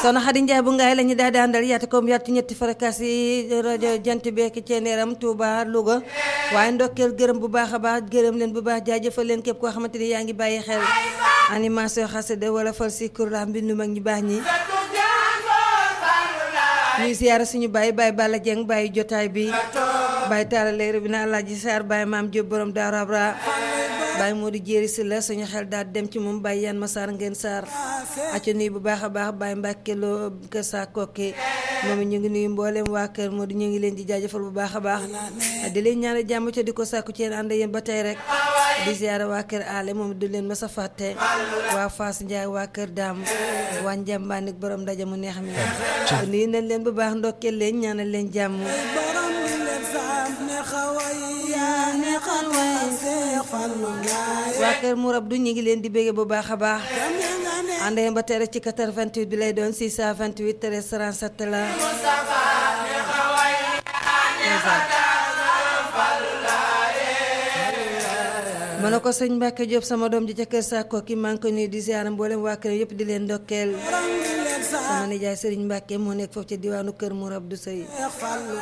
soxna Xadi Njaay bu ngaay la ñu daal di àndal yaatu koom yaatu ñetti fréquence yi rajo jant beeki ceeneeram Touba Louga waaye ndokkeel gërëm bu baax a baax gërëm leen bu baax jaajëfal leen képp koo xamante ni yaa ngi bàyyi xel animation xasida wala fal si kurla mbindu mag ñi baax ñi ñuy siyaara suñu bàyyi bàyyi Balla Jeng bàyyi jotaay bi bàyyi taala leer bi na Alaaji Saar bàyyi maam Jóob borom Daaru Abra bàyyi moo di jéeri si la suñu xel daal dem ci moom bàyyi yan ma saar ngeen saar acca nuyu bu baax a baax bàyyi Mbàkke loo kër saa kokki moom ñu ngi nuyu mbooleem waa kër moo di ñu ngi leen di jaajëfal bu baax a baax di leen ñaanal jàmm ca di ko sàkku ci yéen ànd yéen ba tey rek di ziyaara waa kër aale moom du leen ma sa fàtte waa Fass Njaay waa kër daam waa njambaanik borom ndaje mu neex mi nuyu nañ leen bu baax ndokkeel leen ñaanal leen jàmm waa kër Mourab du ñu ngi leen di bége bu baax a baax ànd ba tey rek ci 88 bi lay doon 628 13 37 la ma ne ko sëñ Mbacke Diop sama doom ji ca kër Sakko ki maa ngi ko nuyu di ziar mboolem waa kër yëpp di leen ndokkeel sama nijaay Serigne Mbacke moo nekk foofu ci diwaanu kër Mourab du sëy